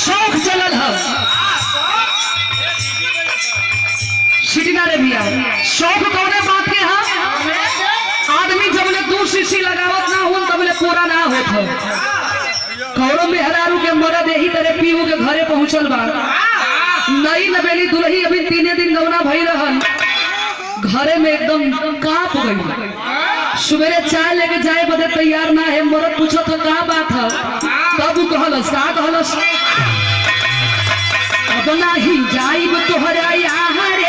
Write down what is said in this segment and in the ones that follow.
शौक चलल है सीटी ना रे भैया शौक कौने बात के है आदमी जब ले दू शीशी लगावत ना हो तब ले पूरा ना होत हो कौरो मेहरारू के मरद यही तरह पीऊ के घरे पहुंचल बा नई नवेली दुल्ही अभी तीने दिन गौना भई रहल घरे में एकदम कांप गई सवेरे चाय लेके जाए बदे तैयार ना है मरद पूछो तो का बात है तब उ कहलस का कहलस अब नाही जाइब तोहरा यहाँ रे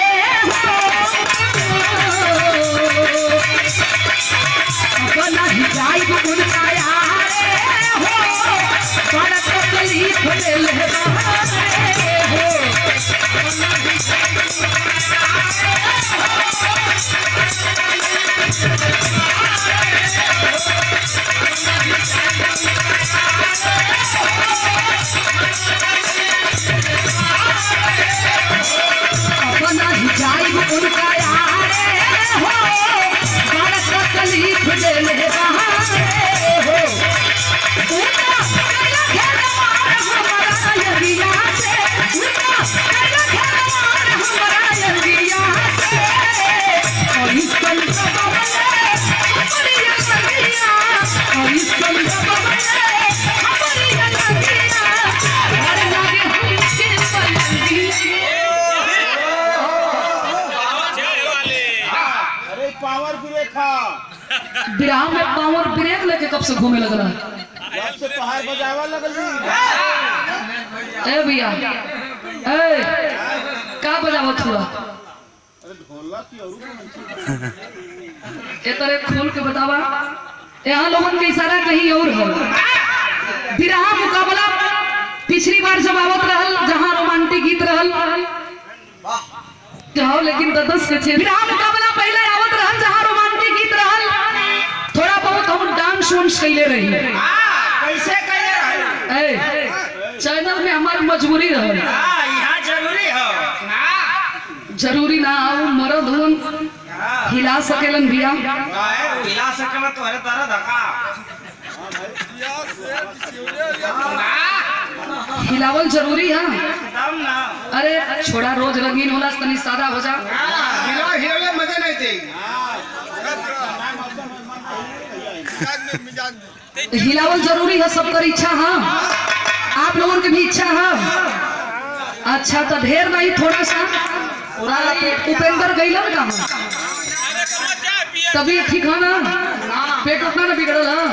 अब नाही जाइब उनका यहाँ रे हो बड़ा तकलीफ ले ले बहारे हो अपना ही जाइब उनका यारे हो बड़ा तकलीफ ले ले बहारे हो उनका कला खेलवार हमारा यगिया से उनका कला खेलवार हमारा यगिया से और इस पल का बबले हमारी यगिया और इस पल का बबले हमारी यगिया हर लागे हमके पलंगिया अरे पावर ब्रेक है बिहार में पावर ब्रेक लेके कब से घूमे लग रहा है जब से पहाड़ बजावा लगल जी ए भैया ए का बजावत हुआ अरे ढोलक की और ए तरह खोल के बतावा यहाँ लोगन के इशारा कहीं और है बिरहा मुकाबला पिछली बार जब आवत रहल जहाँ रोमांटिक गीत रहल जाओ लेकिन तो दस के छे बिरहा मुकाबला पहले आवत रहल जहाँ रोमांटिक गीत रहल थोड़ा बहुत हम डांस वांस कैले रही कैसे करे रहना ए चैनल में हमारी मजबूरी रहल हाँ यहाँ जरूरी हो जरूरी ना हो मरद हुन हिला सकेलन भैया आए, वो हिला सकला तो हरे तारा धक्का हिलावल जरूरी है दम ना अरे छोड़ा रोज रंगीन होला से तनी सादा हो जा हिला हिला मजा नहीं थी हिलावल जरूरी है सबकर इच्छा है आप लोगों की भी इच्छा है अच्छा तो ढेर नहीं थोड़ा सा आ, उपेंद्र गैलन का है तभी ठीक है ना पेट उतना ना बिगड़ल है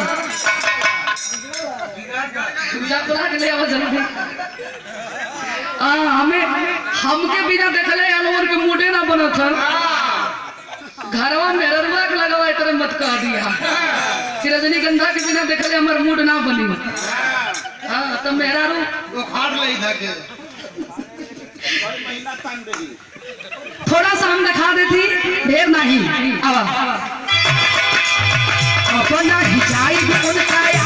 पूजा तोला के लिए आवाज जरूरी आ, हमें हमके बिना देखले या लोगन के मूडे ना बनत है घरवा में ररवा के लगावा इतने मत कह दिया कि रजनीगंधा के बिना देखले हमर मूड ना बनी हाँ तो मेरा रू वो फाड़ ले इधर के महीना तान देगी थोड़ा सा हम दिखा देती ढेर नहीं आवा अपना हिजाई उनका